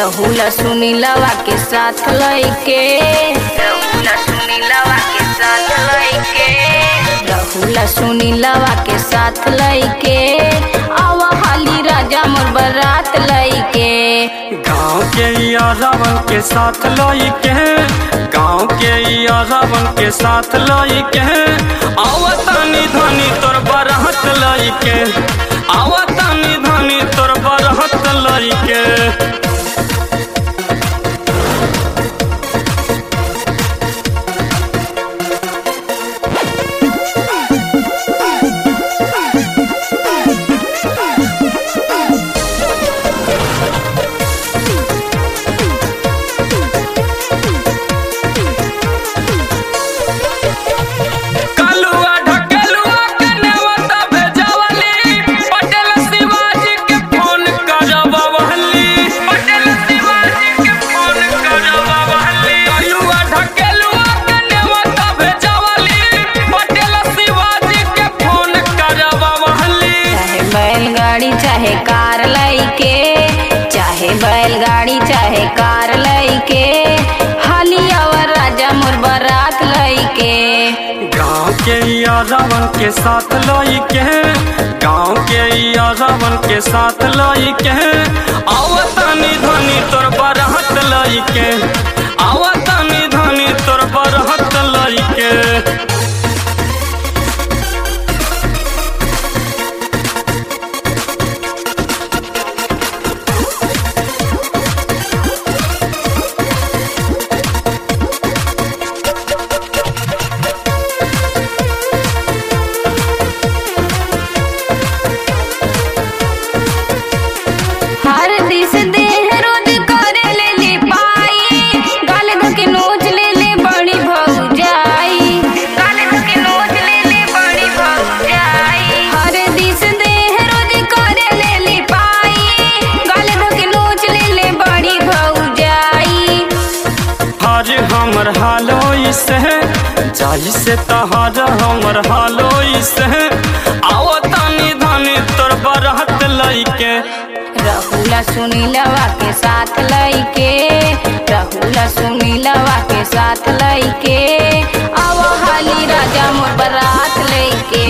रहुला सुनीलवा के साथ लइके रहुला सुनीलवा के साथ लइके रहुला सुनीलवा के साथ लइके आवा हाली राजा मोर बारात लइके गाँव के या रावण के साथ लाई के गाँव के या रावण के साथ लाई के आवतानी धनी तोर बरहत लाई के आवतानी धनी तोर बरहत लाई के कलुआ ढकेलुआ के नेवता भेजवली पटेल शिवाजी के फोन करवली पटेल शिवाजी के फोन करवली कलुआ ढकेलुआ के नेवता भेजवली पटेल शिवाजी के फोन करवली चाहे बैलगाड़ी चाहे कार लइके चाहे बैलगाड़ी चाहे कार लइके हाली आवा राजा मोर बारात लइके गाँव के या रावण के साथ लाई के गाँव के या रावण के साथ लाई के आवतानी धनी तोर बरहत लाई के आवतानी धनी तोर बरहत लाई के हर दिस देह रोज करे ले ले पाई गाल धके नोच ले ले बड़ी भौजाई गाल धके नोच ले ले बड़ी भौजाई हर दिस देह रोज करे ले ले पाई गाल धके नोच ले ले बड़ी भौजाई हर हमर हालो से जाई से तहार हमर हालो से आवतानी धनी तोर बरहत लाई के रहुला सुनीलवा के साथ लइके रहुला सुनीलवा के साथ लइके आवा हाली राजा मोर बारात लइके